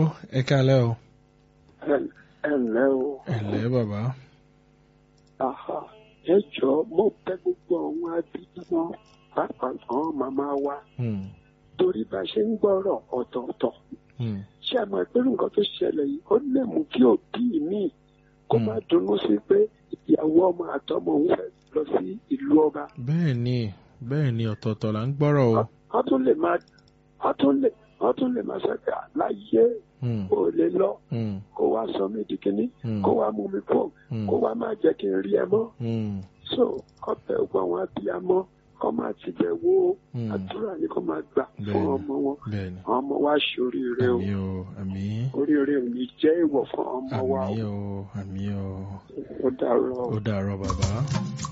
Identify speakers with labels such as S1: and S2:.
S1: ẹ kálẹ́ o.
S2: ẹ ǹlẹ́ o
S1: ẹ ǹlẹ́ bàbá.
S2: àhà ẹ jọ mo bẹ̀ gbogbo àwọn abiyamọ pàápàá àwọn màmá wa
S1: Hmm,
S2: torí bá a ṣe ń gbọ́rọ̀ ọ̀tọ̀ọ̀tọ̀
S1: hmm,
S2: ṣé ẹ mọ̀ pé nǹkan tó ṣẹlẹ̀ yìí ó lè mú kí òbí mi kó má dunnú sí pé ìyàwó ọmọ àtọmọ òun fẹ́ lọ sí ìlú ọba
S1: bẹ́ẹ̀ ni bẹ́ẹ̀ ni ọ̀tọ̀ọ̀tọ̀ là ń gbọ́rọ̀ o.
S2: wọ́n tún lè máa wọ́n tún lè wọ́n tún lè máa sẹ́kẹ̀ láyé
S1: Hmm,
S2: kó lè lọ
S1: hmm,
S2: kó wá sọ mí di kínní
S1: hmm,
S2: kó wá mú mi fò
S1: hmm,
S2: kó wá má jẹ́ kí n rí ẹ mọ́
S1: hmm,
S2: so ọbẹ̀ gbọ́ àwọn abiyamọ kọ́ máa ti bẹ̀ wo
S1: hmm.
S2: àdúrà ni kọ́ máa gbà fún
S1: Bẹ́ẹ̀ni.
S2: ọmọ wọn
S1: bẹ́ẹ̀ ni
S2: àwọn ọmọ wa ṣoríire o
S1: àmì o àmì
S2: oríire ò ní jẹ́ ìwọ̀ fún ọmọ wa
S1: àmì
S2: o
S1: o àmì o
S2: ó dàrọ o.
S1: ó dàárọ̀ bàbá.